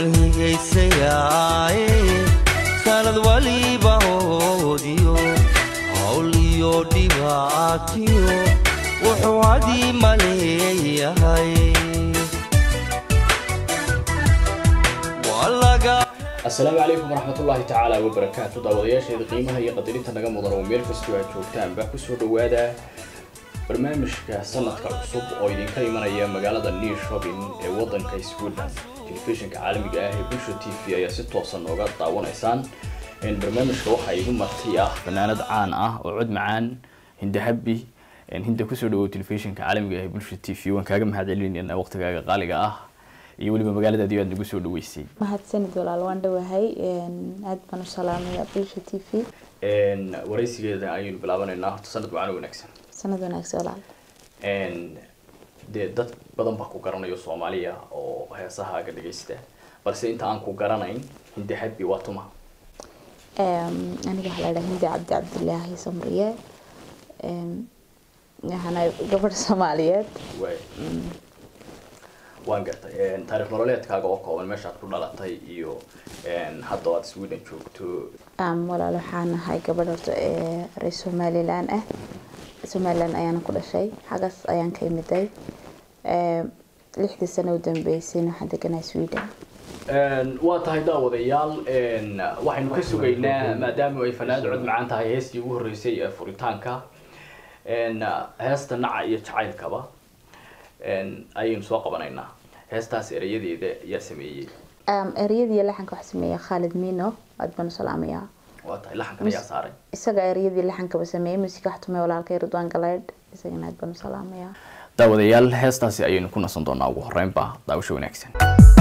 waan higaysayaaye sanad waliba hoodiyo hawl iyo dhibaatiyo wuxuu hadii maleeyahay waa laga asalaamu calaykum waraxmatullaahi tacaala wabarakaatu daawadayaasheeda qiimaha iyo qadarinta naga mudan oo meel kastoo aad joogtaanba kusoo dhawaada barnaamijka sanadka cusub oo idinka imanaya magaalada new shopping ee wadanka sweden telefishinka caalamiga ah ee bulsha t v ayaa si toosan nooga daawanaysaan barnaamijka waxaa igu marti ah fanaanad caan ah oo cod macaan hindahabi hinda kusoo dhawow telefishinka caalamiga ah ee bulsha t v waan kaaga mahad celinayna waqtigaaga qaaliga ah iyo weliba magaaladaadi aad nagu soo dhaweysay mahadsanid walaal waan dhowahay aad baan u salaamaya bulsha t v waraysigeeda ayaynu bilaabanaynaa horta sanad wacan wanaagsan sanad wanaagsan walaal dee dad badan baa ku garanayo soomaaliya oo heesahaaga dhagaysta balse inta aan ku garanayn hindi habi waa tuma aniga waxaa la dhaha hindi cabdi cabdilaahi samriye waxaana gabadh soomaaliyeed waay waan gartay taarikh nololeedkaaga oo kooban meeshaad ku dhalatay iyo hadda aad sweden joogto walaal waxaan ahay gabadh horta ee reer somalilan ah somalilan ayaana ku dhashay xagaas ayaan ka imiday lixdii sano u dambeysayna waxaan deganaa sweden waa tahay daawadayaal waxaynu ka sugaynaa maadaama ay fanaanad cod macaan tahay heestii ugu horreysay ee furitaanka heesta naca iyo jacaylkaba ayaynu soo qabanaynaa heestaas erayadeeda yaa sameeyey ereyadii laxanka waxaa sameeya khaalid mino aad baan u salaamayaa waa tahay laxankan ayaa saaray isaga ereyadii laxankaba sameeyey musiga wax tumay walaalkay ridwaan galeydh isagana aad baan u salaamayaa daawadayaal heestaasi ayaynu ku nasan doonaa ugu horeynba daawasho wanaagsan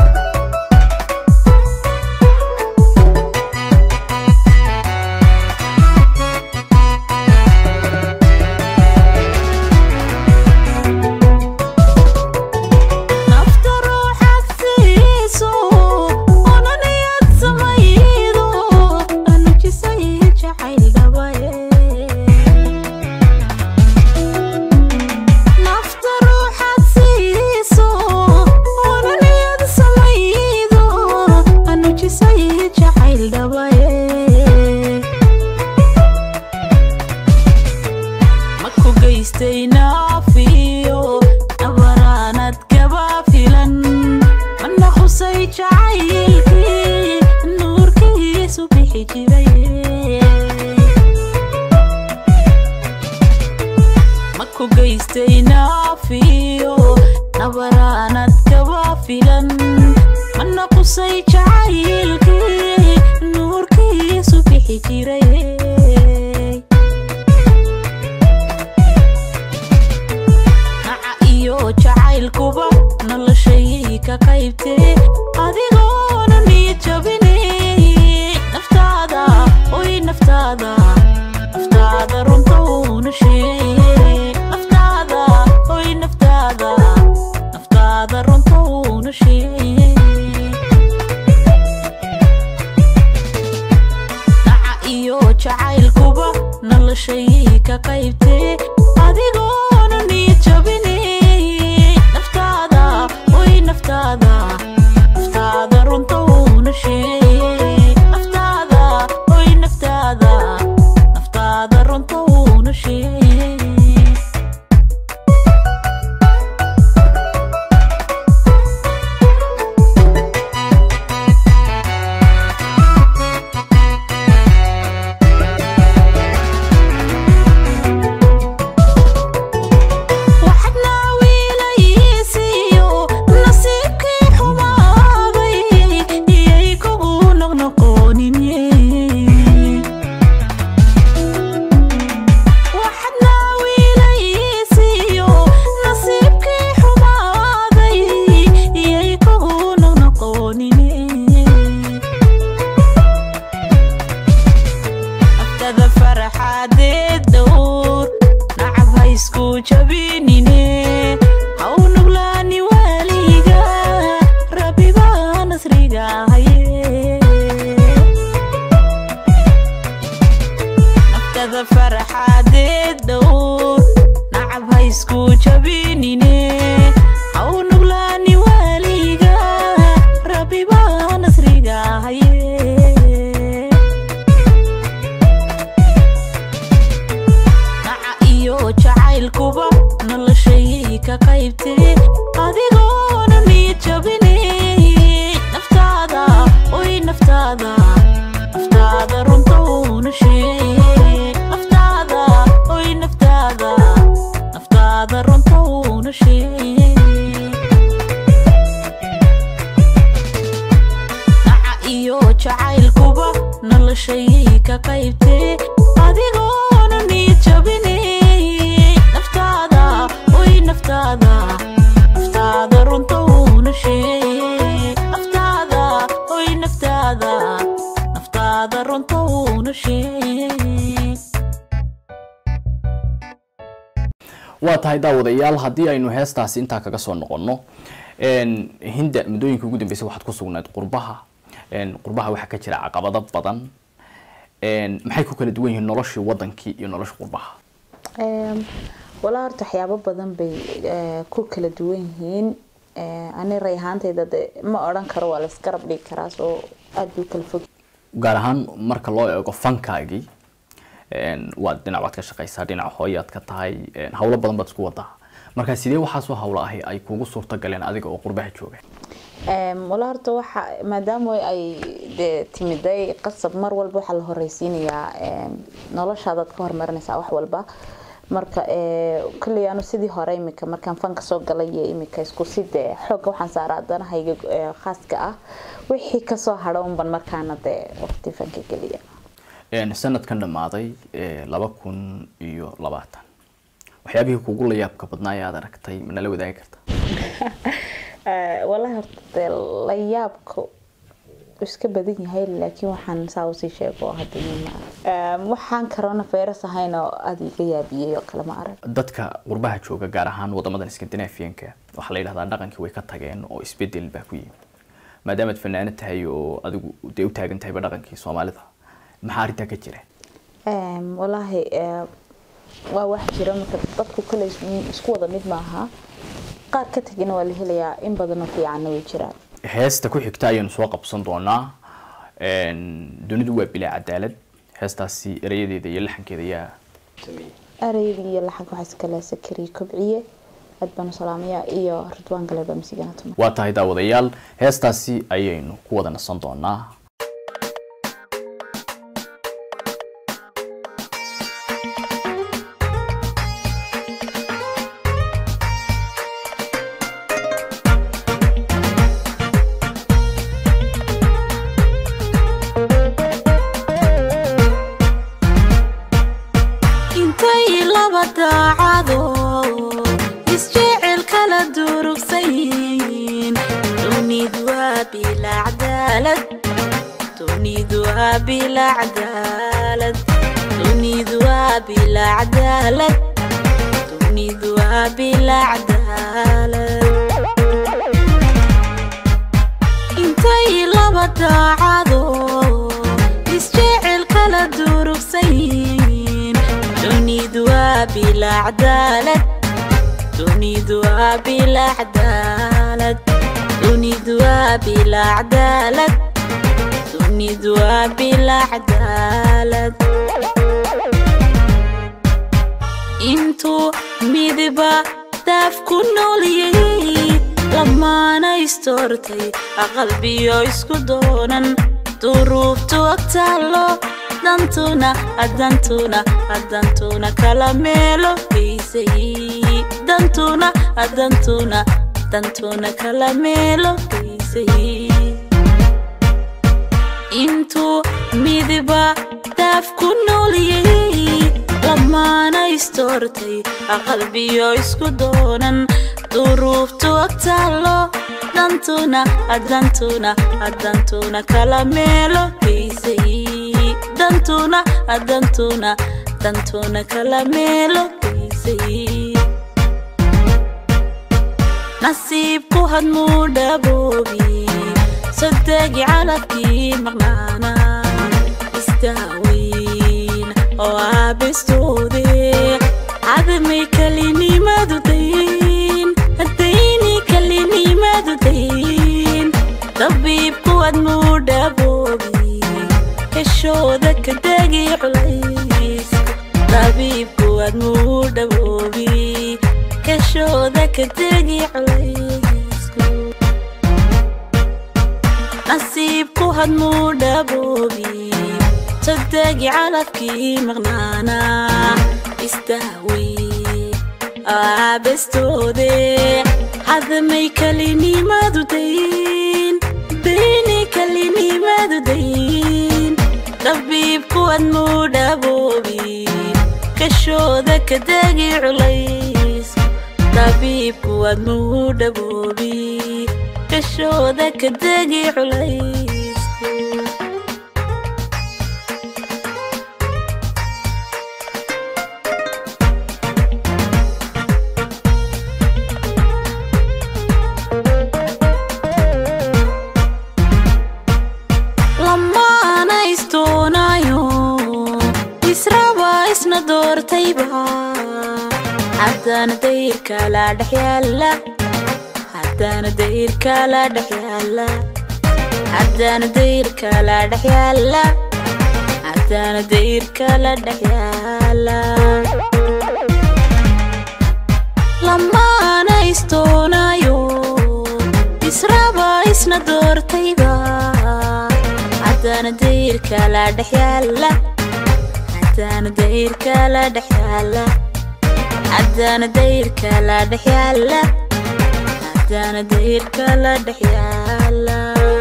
nafta ruuxaad siiso ona niyad samaydo anujisay jacayl dhabaye nafta ruuxaad siiso ona niyad samaydo anujisay jacayl dhabaye maku geystay naafiyo abaraanad kaba filan mana khusay jacaylkii nuurkiisu bixi jiray maku geystay naafiyo abaraanad kaba filan mana khusay jacaylkii nuurkiisu bixi jiray naca iyo jacaylkuba noloshayay ka qaybtee adigoona niyad jabinay naftaada oy naftaada naftaada runta uuna sheegay naftaada oy naftaada naftaada runta uuna sheegay naca iyo jacaylkuba noloshayay ka qaybtee adigoona niyad jabinay naftaada oy naftaada naftaada runta uuna sheegay naftaada oy naftaada naftaada runta uuna sheegay jacaylkuba noloshayay ka qaybtee adigoona niyad jabinay naftaada oy naftaada naftaada runta uuna sheeg naftaada oy naftaada naftaada runta uuna sheeg waa tahay daawadayaal haddii aynu heestaasi intaa kaga soo noqonno een, hinda muddooyinka ugu dambeysay waxaad ku sugnayd qurbaha een, qurbaha waxaa ka jira caqabado badan een, maxay ku kala duwan yihiin noloshii wadankii iyo nolosha qurbaha Ehm, walaa horta waxyaabo badan bay eh, ku kala duwan yihiin Eh, ani ray ahaantayda de ma odhan karo waa laisgarab dhigi karaa soo aada bay u kala fog gaar ahaan marka loo eego fankaagii een, waad dhinac waad ka shaqaysaa dhinac hooyaad ka tahay een, hawlo badan baad isku wadaa marka sidee waxaasoo hawlo ahi ay kugu suurta galeen adiga oo qurbaha jooga Ehm, walaa horta waxa maadaama ay de timiday qasab mar walba waxaa la horeysiinayaa ehm, noloshaadaad ka hormarinaysaa wax walba marka eh, kolley anu sidii hore imika markaan fanka soo galay iyo imika isku si dee xoogga waxaan saaraa danahayga eh, khaaska ah wixii kasoo hadho unban markaana dee waqti fanka geliya Een, sanadkan dhammaaday ee, laba kun iyo labaatan waxyaabihii kugu la yaabka badnaa ee aad aragtay ma nala wadaagi karta Eh, walahi horta dee la yaabka iska badan yahay laakiin waxaan saa usii sheego hadda ma arag waxaan corona virus ahayn oo aada iga yaabiyey oo kale ma arag dadka qurbaha jooga gaar ahaan wadamadan scandinavianka waxaa la yidhahdaa dhaqankii way ka tageen oo isbedel baa ku yimi maadaamaad fanaanad tahay oo adigu dee u taagan tahayba dhaqankii soomaalida maxaa arrintaa ka jira Em, walaahi eh, waa wax jira marka dadku kale is- isku wada mid maaha qaar ka tegina waa la helayaa in badanoo fiicanna way jiraan heesta ku xigta ayaynu soo qabsan doonaa Een, dunidu waa bilaa cadaalad heestaasi erayadeeda iyo laxankeeda yaa sameeyey ereyga iyo laxanka waxaa iskale sakariye kobciye aad baanu salaamayaa iyo ridwaan galeba misigana tuma waa tahay daawadayaal heestaasi ayaynu ku wada nasan doonaa intay laba daacado isjecel kala durugsayin dunidu waa bila cadaalad dunidu waa bila cadaalad dunidu waa bila cadaalad dunidu waa bila cadaalad intay laba daacado isjecel kala durugsayin dunidu waa bila cadaalad dunidu waa bila cadaalad dunidu waa bila cadaalad dunidu waa bila cadaalad intuu midiba daaf ku nooliyey lamaana istoortay aqalbiyo isku doonan duruuftu agtaalo dantuna adantuna adantuna kala meelo geysay dantuna adantuna dantuna kala meelo geysay intuu midiba daaf ku nooliyey lamaana istoortay aqalbiyo isku doonan duruuftu agtaalo dantuna adantuna adantuna kala meelo geysay dantuna adantuna dantuna kala meelo geysay nasiibku hadmuu dhaboobi sodegi calafkii maqnaana istaaweyn oo aabistoode cadamay kalinimadu dayn haddayni kalinimadu dayn dabiibku hadmuu dhaboobi heshooda ka degi culayska dabiibku hadmuu dhaboobi heshooda ka degi culaysku nasiibku hadmuu dhaboobi sodegi calafkii maqnaana istahwey aabestoode hadamay kalinimadu dayn dayni kalinimadu dayn dabiibkuwad muu dhaboobi kashooda ka degi culays dabiibkuwad muu dhaboobi kashooda ka degi culays lamaana istoonayo israba isna doortayba haddana dayrkala dhex yaala haddana dayrkala dhex yaala haddana dayrkala dhex yaala haddana dayrkala dhex yaala lamaana istoonayo israba isna doortayba haddana dayrkala dhex yaala haddana dayrkala dhex yaala haddana dayrkala dhex yaala haddana dayrkala dhex yaala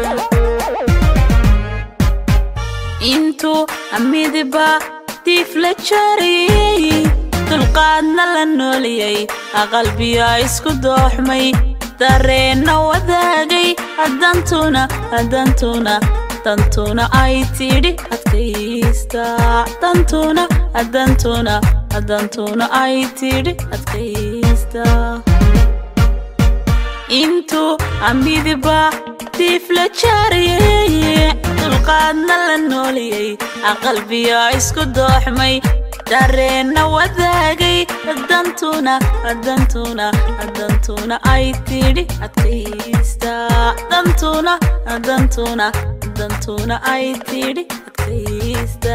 intuu amidiba diif la jariyey dulqaadna la nooliyey aqalbiya isku dooxmay dareenna wadaagay haddantuna haddantuna dantuna ay tidhi adkaysta dantuna haddantuna haddantuna ay tidhi adkaysta intuu amidiba diif la jaariyey dulqaadna la nooliyey aqalbiya isku dooxmay dareenna wadaagay dantuna dantuna dantuna ay tidhi adkaysta dantuna dantuna dantuna ay tidhi adkaysta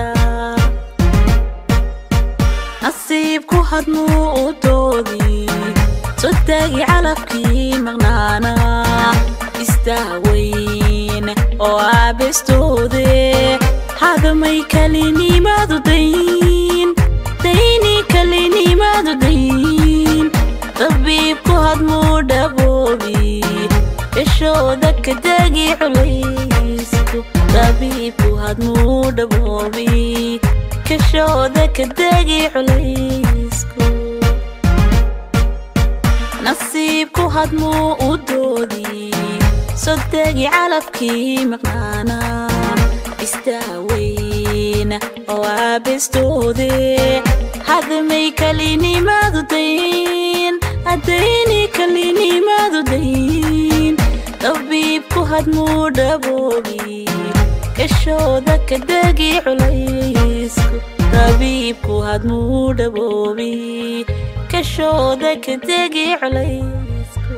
nasiibku hadmuu u doodi sodagi calafkii maqnaana istaaweyn oo aabestoode hadamay kalinimadu dayn dayni kalinimadu dayn dabiibku hadmuu dhaboobi ishooda ka degi culaysku dabiibku hadmuu dhaboobi kashooda ka degi culaysku nasiibku hadmuu u doodi sodegi calafkii maqnaana istaaweyn oo aabestoode hadmay kalinimadu dayn haddayni kalinimadu dayn dabiibku hadmuu dhaboobi kashooda ka degi culaysku dabiibku hadmuu dhaboobi kashooda ka degi culaysku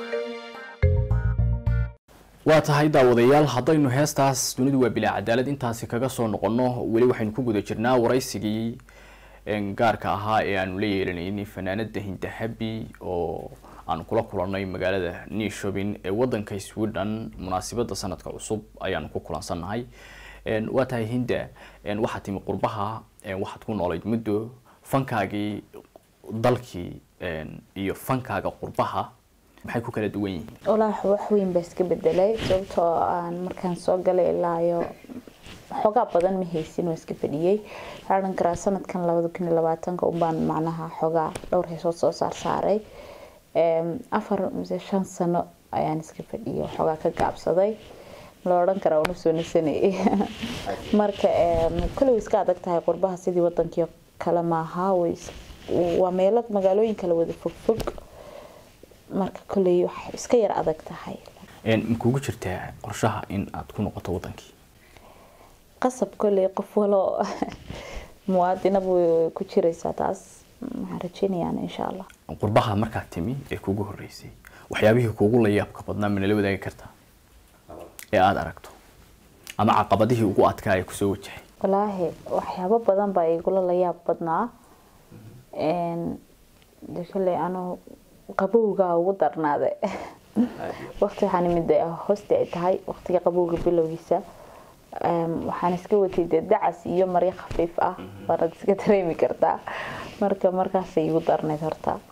waa tahay daawadayaal haddaynu heestaas dunidu waa bilaa cadaalad intaasi kaga soo noqonno weli waxaynu ku guda jirnaa waraysigii een, gaarka ahaa ee aanu la yeelanaynay fanaanada hindahabi oo aanu kula kulannay magaalada newshopin ee wadanka sweden munaasibada sanadka cusub ayaanu ku kulansannahay Een, waa tahay hinda een, waxaad timi qurbaha een, waxaad ku noolayd muddo fankaagii dalkii een, iyo fankaaga qurbaha maxay ku kala duwan yihiin walaahi wax weyn baa iska bedelay sababtoo aan markaan soo galay ilaa iyo xoogaa badan ma haysin oo iska fadhiyey waxaa odhan karaa sanadkan labada kun iyo labaatanka unbaan macnaha xoogaa dhowr heesood soo saar saaray Em, afar mise shan sano ayaan iska fadhiyay xoogaa ka gaabsaday la odhan karaa una soo nasanayay marka em, koley way iska adag tahay qurbaha sidii wadankii kale maaha way is- waa meelo magaalooyin kala wada fogfog marka koley wax iska yar adag tahay Een, ma kugu jirtaa qorshaha in aad ku noqoto wadankii qasab koley qof walo muwaadinaba way ku jiraysaa taas waxaan rajeynayaan insha allah qurbaha markaad timi ee kugu horeysay waxyaabihii kugu la yaabka badnaa ma nala wadaagi kartaa ee aada aragto ama caqabadihii ugu adkaa ee kusoo wajahay walaahi waxyaabo badan baa igula la yaab badnaa Een, de koley anu qabowgaa ugu darnaaday waqti waxaan imid hoosti ay tahay waqtiga qabowga bilowgiisa Em, waxaan iska watay dee dacas iyo maryo khafiif ah waanaad iska dareemi kartaa marka markaasay igu darnayd horta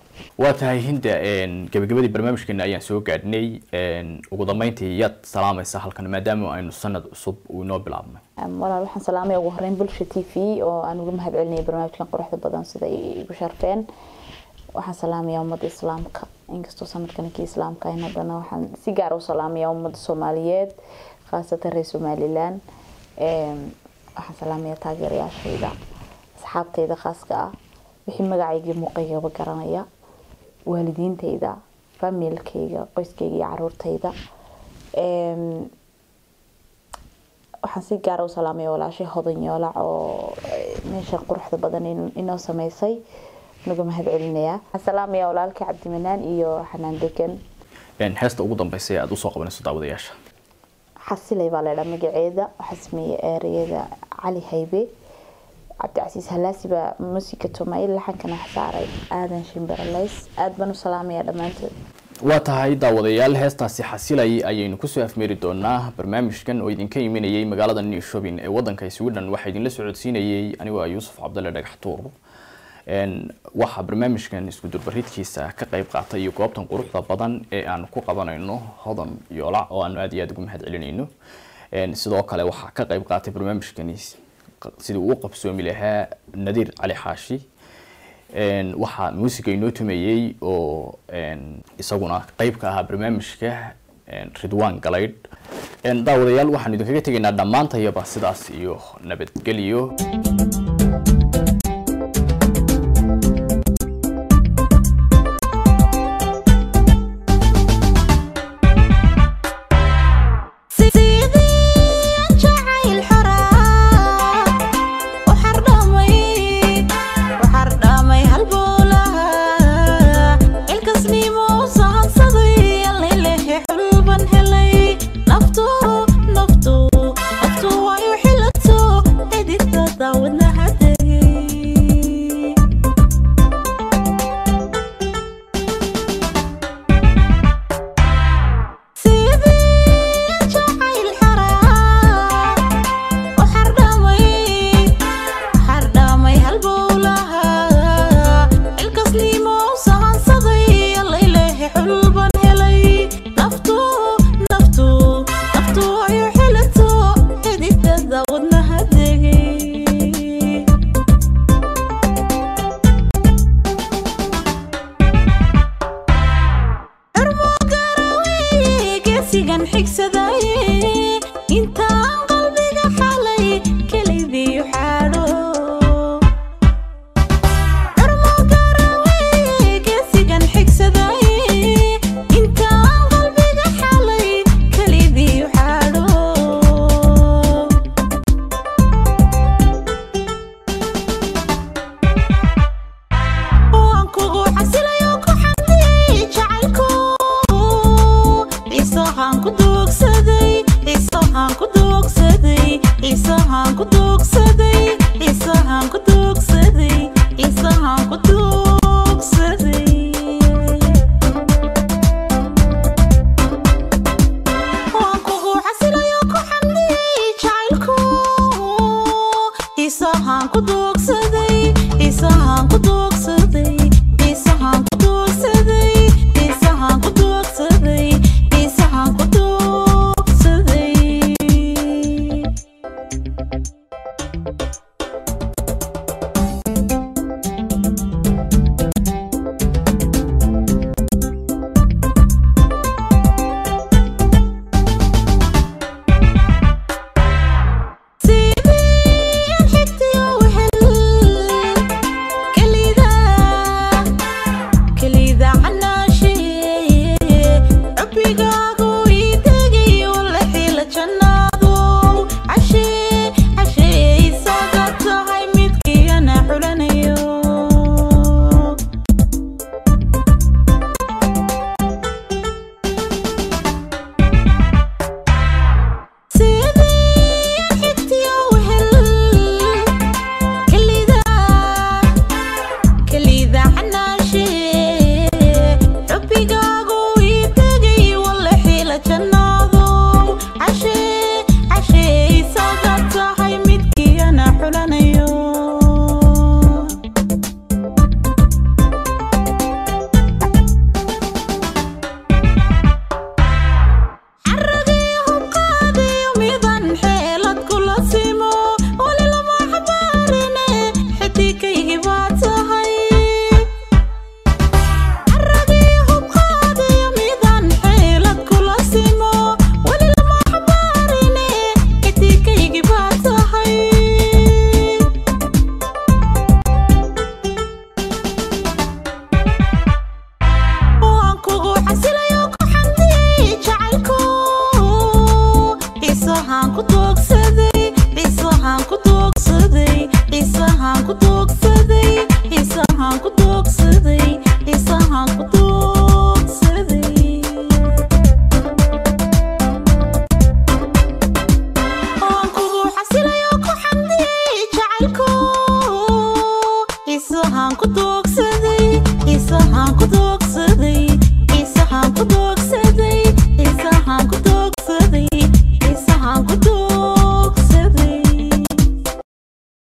waa tahay hinda gabagabadii barnaamijkeena ayaan soo gaadhnay ugu dambeyntii yaad salaamaysa halkan maadaama aynu sanad cusub uu inoo bilaabnay walaal waxaan salaamaya ugu horeyn bulsha t v oo aan uga mahad celinaya barnaamijkan quruxda badan sida ay igu sharfeen waxaan salaamaya ummadda islaamka inkastoo sanadkan kii islaamka ahayn haddana waxaan si gaar u salaamaya ummadda soomaaliyeed khaasatan reer somalilan waxaan salaamaya taageerayaashayda asxaabtayda khaaska ah wixii magacaygii muuqaygaba garanaya waalidiintayda familkayga qoyskayga iyo caruurtayda waxaan si gaara u salaamaya walaashay hodan yoolac oo meeshan quruxda badan inoo sameysay naga mahad celinayaa waxaan salaamaya walaalkii cabdimanaan iyo xanaan degan heesta ugu dambeysay aada usoo qabanayso daawadayaasha xasilay baa laydhaa magaceeda waxaa sameeyey ereyada cali haybe cabdicasiis halaasi baa musiga tumayl laxankana wax saaray aadan shimbiralays aada baan u salaamaya dhammaantood waa tahay daawadayaal heestaasi xasilay ayaynu kusoo afmeeri doonaa barnaamijkan oo idinka imanayay magaalada new shopping ee wadanka sweden waxaa idinla socodsiinayay anigoo ah yuusuf cabdalle dhagaxtuur waxaa barnaamijkan isku durbaridkiisa ka qayb qaatay iyo goobtan quruxda badan ee aanu ku qabanayno hodan yoola oo aanu aada iyo aada ugu mahad celinayno sidoo kale waxaa ka qayb qaatay barnaamijkani sidii uu qabsoomi lahaa nadiir cali xaashi waxaa muusiga inoo tumayey oo isaguna qeyb ka ahaa barnaamijka ridwan galaydh daawadayaal waxaanu idinkaga tegaynaa dhammaantayaba sidaas iyo nabadgelyo Thank you. waxaan ku doogsaday qiis waxaan ku doogsaday qiis waxaan ku doogsaday